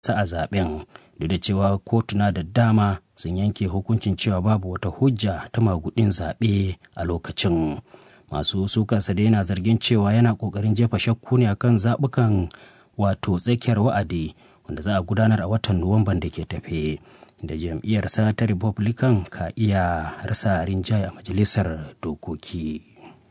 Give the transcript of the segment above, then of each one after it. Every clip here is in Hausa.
sa a zaben duk da cewa kotuna da dama sun yanke hukuncin cewa babu wata hujja ta magudin zaɓe a lokacin masu sukansa da yana zargin cewa yana ƙoƙarin jefa shakku ne akan zaɓukan wato tsakiyar wa'adi wanda za a gudanar a watan nuwamban da ke tafe da jam'iyyarsa ta republican ka iya rasa rinjaye a majalisar dokoki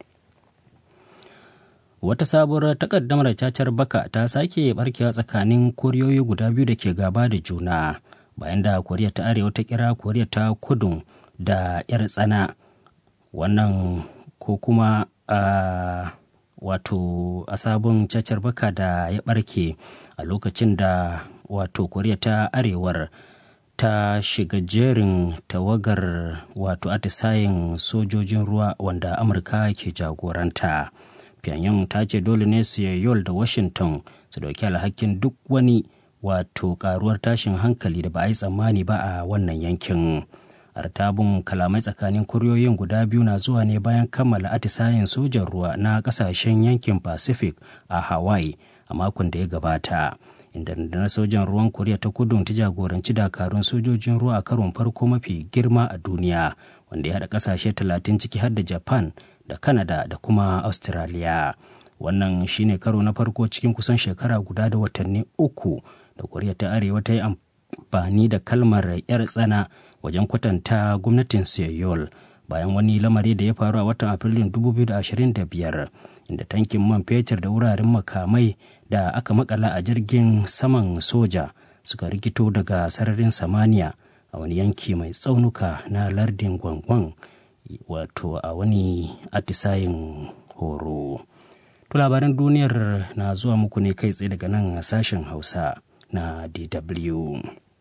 wata sabuwar takaddamar cacar baka ta sake barkewa tsakanin koriyoyi guda biyu da ke gaba da juna bayan da koriya ta arewa ta kira koriya ta kudu da yar tsana wannan ko kuma a wato a sabon cacar baka da ya barke a lokacin da wato koriya ta arewar ta shiga jerin tawagar wato atisayen sojojin ruwa wanda amurka ke jagoranta pyongyang ta ce dole ne seoul da washington su dauki alhakin duk wani wato karuwar tashin hankali da ba a yi tsammani ba a wannan yankin artabun kalamai tsakanin kuriyoyin guda biyu na zuwa ne bayan kammala atisayen sojan ruwa na kasashen yankin pacific a hawaii a makon da ya gabata inda na sojan ruwan koriya ta kudu ta jagoranci dakarun sojojin ruwa a karon farko mafi girma a duniya wanda ya haɗa ƙasashe talatin ciki har da japan da canada da kuma australia wannan shine karo na farko cikin kusan shekara guda da watanni uku da koriya ta arewa ta yi amfani da kalmar yar tsana wajen kwatanta gwamnatin seoul bayan wani lamari da ya faru a watan afrilun 2025 inda tankin man fetur da wuraren makamai da aka makala a jirgin saman soja suka rikito daga sararin samaniya a wani yanki mai tsaunuka na lardin gwangwan wato a wani atisayin horo to labaran duniyar na zuwa muku ne kai tsaye daga nan sashen hausa na dw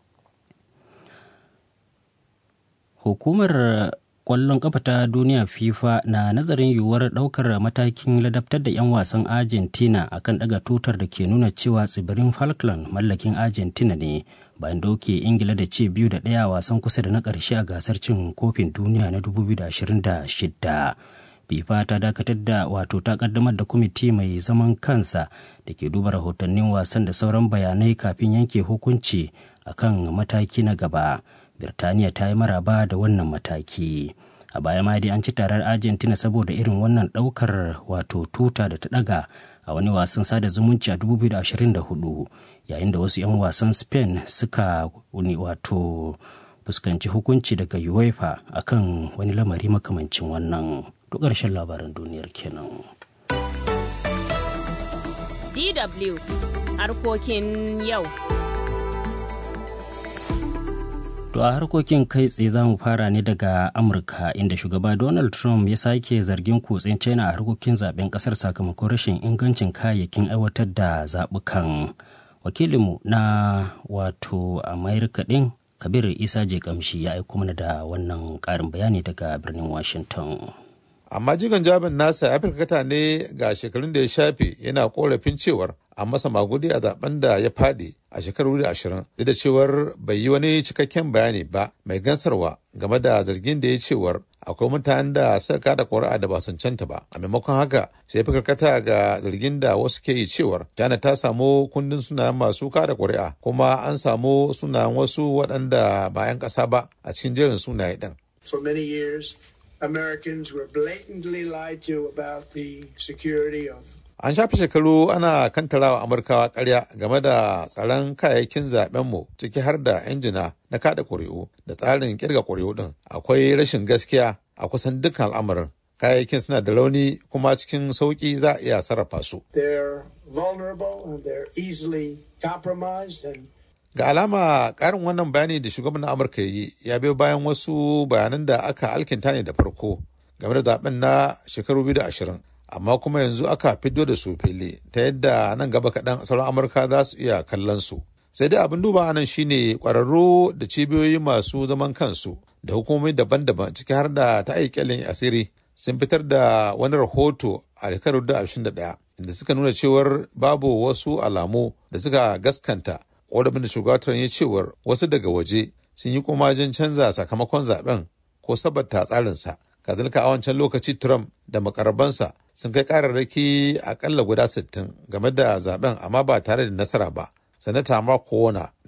hukumar kwallon kafa ta duniya fifa na nazarin yiwuwar daukar matakin ladabtar da 'yan wasan argentina akan daga tutar da ke nuna cewa tsibirin falkland mallakin argentina ne bayan doke ingila da ce biyu da ɗaya wasan kusa da na ƙarshe a gasar cin kofin duniya na 2026 fifa ta dakatar da wato ta kaddamar da kwamiti mai zaman kansa da ke duba rahotannin wasan da sauran bayanai kafin yanke hukunci akan mataki na gaba birtaniya ta yi maraba da wannan mataki a baya ma dai an ci tarar argentina saboda irin wannan daukar wato tuta da ta daga a wani wasan sada zumunci a 2024 yayin da wasu 'yan wasan spain suka wani wato fuskanci hukunci daga uefa akan wani lamari makamancin wannan duk ƙarshen labaran duniyar kenan DW harkokin yau. To a harkokin kai tsaye za mu fara ne daga Amurka inda shugaba Donald Trump ya sake zargin kutsen China a harkokin zaben kasar sakamakon rashin ingancin kayayyakin aiwatar da zaɓukan. Wakilinmu na wato Amerika ɗin Kabir Isa je kamshi ya aiko mana da wannan ƙarin bayani daga birnin Washington. amma jigon jabin nasa ya firkata ne ga shekarun da ya shafe yana korafin cewar a masa magudi a zaben da ya fadi a shekaru da ashirin duk da cewar bai yi wani cikakken bayani ba mai gansarwa game da zargin da ya cewar akwai mutanen da suka kada ƙuri'a da ba cancanta ba a maimakon haka sai fi karkata ga zargin da wasu ke yi cewar China ta samu kundin sunayen masu kada ƙuri'a kuma an samu sunayen wasu waɗanda ba 'yan ƙasa ba a cikin jerin sunaye ɗin. For many years, Americans were blatantly lied to about the security of An shafe shekaru ana kantarawa Amurkawa karya game da tsaron kayayyakin zaɓenmu ciki har da injina na kada ƙuri'u da tsarin kirga ƙuri'u ɗin. Akwai rashin gaskiya a kusan dukkan al'amarin. Kayayyakin suna da rauni kuma cikin sauƙi za a iya sarrafa su. they're vulnerable and they're easily compromised and Ga alama ƙarin wannan bayani da shugaban Amurka ya yi ya biyo bayan wasu bayanan da aka alkinta ne da farko game da zaben na shekaru biyu da ashirin. Amma kuma yanzu aka fiddo da su fili ta yadda nan gaba kaɗan sauran Amurka za su iya kallon su. Sai dai abin duba nan shine ƙwararru da cibiyoyi masu zaman kansu da hukumomi daban-daban ciki har da ta aikyalin asiri sun fitar da wani rahoto a shekaru da ashirin da ɗaya inda suka nuna cewar babu wasu alamu da suka gaskanta ƙorafin da shugaban ya cewar wasu daga waje sun yi kumajin canza sakamakon zaben ko sabata tsarinsa kazalika a wancan lokaci trump da makarabansa sun kai kararraki akalla guda 60 game da zaben amma ba tare da nasara ba sanata mark na